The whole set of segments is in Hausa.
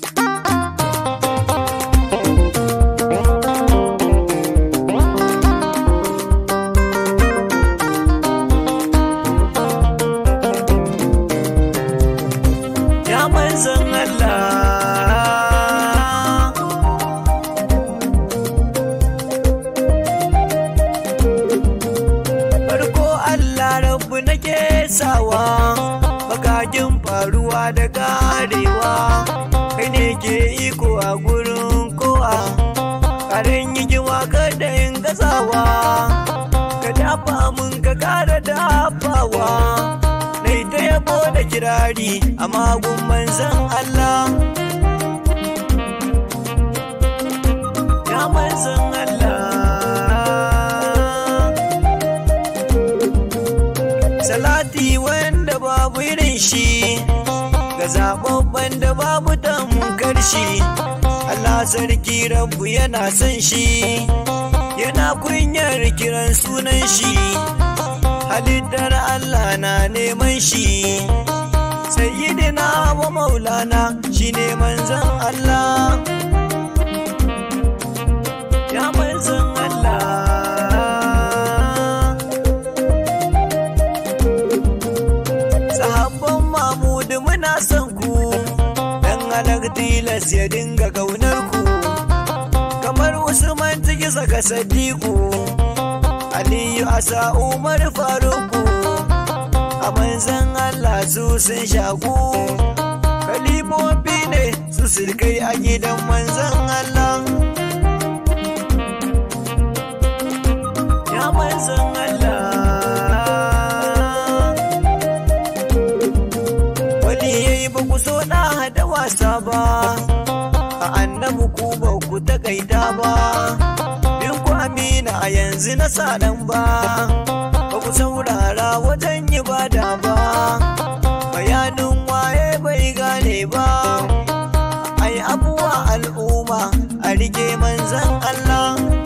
ya manzan Allah farko Allah rabu nake sawa magagin faruwa da karewa kai ne ke iko a gurin kowa karen yi giwa kada in gazawa ka dafa mun ka kara dafawa nai ta yabo da kirari a magun manzan Allah ya manzan Allah salati wanda babu irin shi ga zababban da babu tamkar shi Allah sarki rabu yana son shi yana kunyar kiran sunan shi halittar Allah na neman shi sayyidina wa maulana shine manzon Allah ya manzon Allah sahabban mamudu muna son ku dan halar tilas ya dinga kaunar ku kamar usman ciki saka sadiku aliyu asa umar faruku a manzan allah su sun shaku kalifofi ne su sirkai a gidan manzan allah ya manzan allah wani yayi ba ku so na hada wasa ba a annabu ku ba ku takaita ba bin ku amina a yanzu na sadan ba ba ku saurara wajen ibada ba bayanin waye bai gane ba ai abuwa al'umma a rike manzan Allah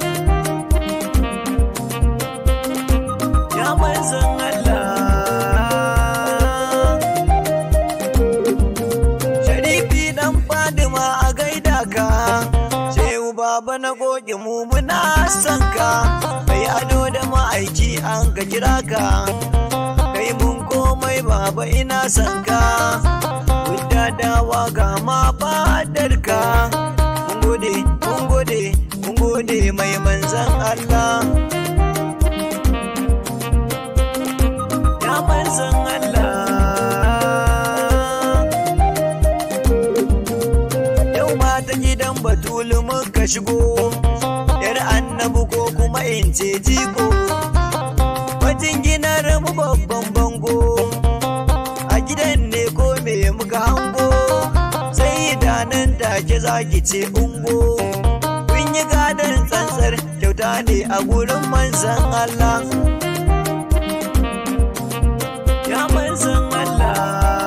ya manzan Allah Sharifi dan Fadima a gaida ka Shehu baba na goge mu muna son ka Kai ado da ma'aiki an ka kira ka Kai mun komai baba ina son ka Wadda dawa ga ma fadar ka Mun gode, mun gode, mun gode mai manzan Allah Ya manzan Allah Yau ma ta gidan batulu muka shigo, ‘yar annabu ko kuma in ce jiko. Wajen ginar mu babban bango, a gidan ne ko me muka hango, sai da nan take zaki ce ungo. Kun yi gadon tsantsar kyauta ne a gurin manzan Allah. Ya manzan Allah.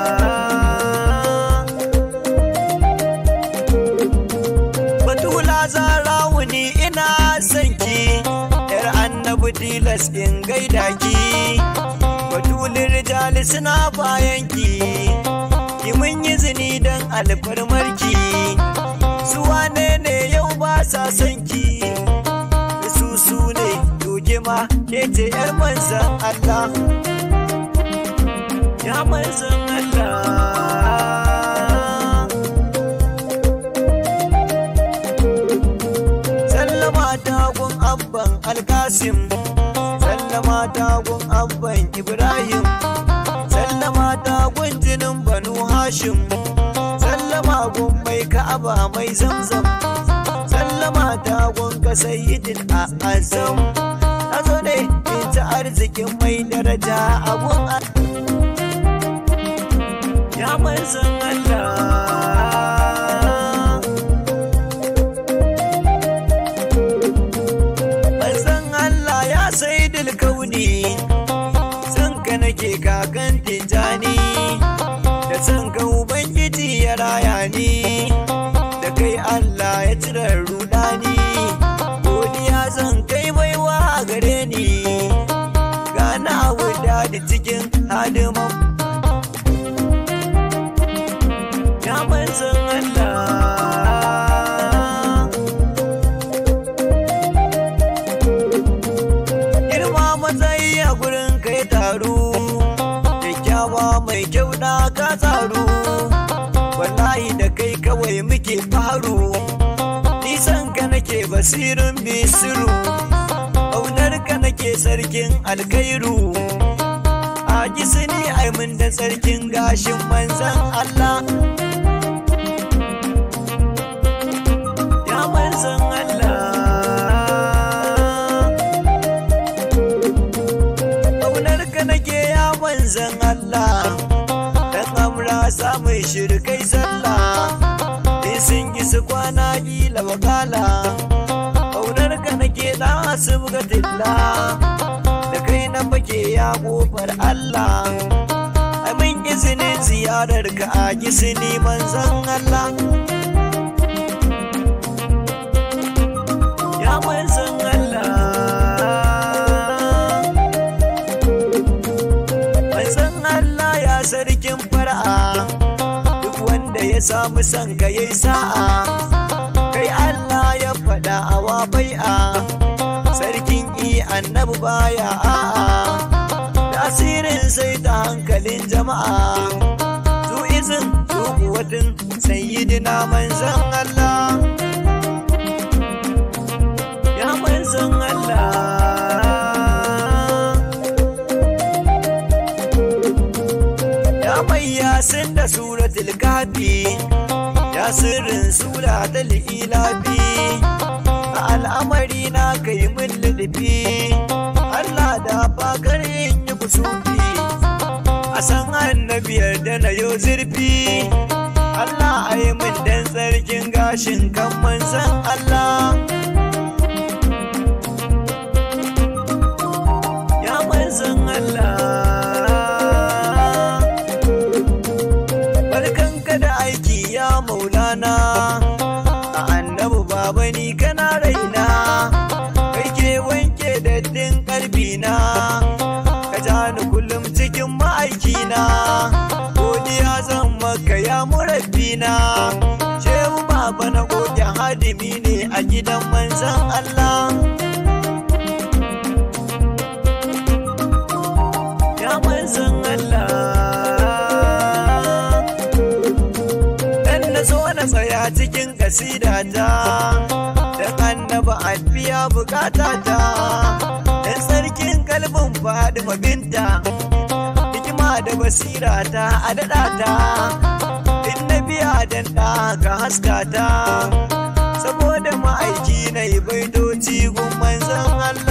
Batula zarawu ni ina son ki, ‘yar annabi tilas in gaida ki. Batulin rijali suna bayan ki, ki mun yi zini don alfarmarki. Su wane ne yau ba sa son ki, su su ne doke ma ke ce ‘yar manzan Allah. Ya manzan Allah. sallama tagun abban alkasim sallama tagun abban ibrahim sallama tagun jinin banu hashim sallama gun mai ka'aba mai zamzam sallama tagun ka sayyidin a azam azo ne in ci arzikin mai daraja abun a ya manzan Allah Manzon Allah ya sai kauni san ka nake kakan tijani da san ka ubangiji ya raya ni da kai Allah ya cire rudani godiya zan kai baiwa gare ni gana wuda da cikin hadiman ya manzon Allah da kai kawai muke faru nisan ka nake basirin bisiru ƙaunar ka nake sarkin alkairu a gisini ai mun da sarkin gashin manzan Allah ya manzan Allah ƙaunar ka nake ya manzan Allah dan amra samun shirkai sallah in sun yi su kwana kila wakala ƙaunar ka nake na asibga tilla da kai na fake ya kofar Allah amin izinin ziyarar ka a gisini manzan Allah ya manzan Allah manzan Allah ya sarkin fara'a duk wanda ya samu son ka yayi sa'a kai Allah ya faɗa awa bai'a sarkin i annabi baya a'a tasirin sai ta hankalin jama'a zu izin zu kuwatin sayyidina manzan Allah ya manzan Allah ya mai yasin da suratul kafi ya sirrin suratul ilafi a al'amari na kai min lullufi Allah da bakar yin yi kusufi a san annabiyar da na yau zurfi Allah a yi min dan tsarkin gashin kan manzan Allah ya manzan Allah barkanka da aiki ya maulana a annabu baba ni kana raina kai ke wanke daddin kalbina ka ja ni kullum cikin ma'aikina godiya zan maka ya murabbina shehu baba na goge hadimi ne a gidan manzan Allah ya manzan Allah dan na zo na tsaya cikin kasidata dan annaba a biya bukatata dan sarkin kalbin fadima binta hikima da basira ta a daɗa ta in na biya dan ɗa ka haskata saboda ma'aiki na yi baitoci gun manzan Allah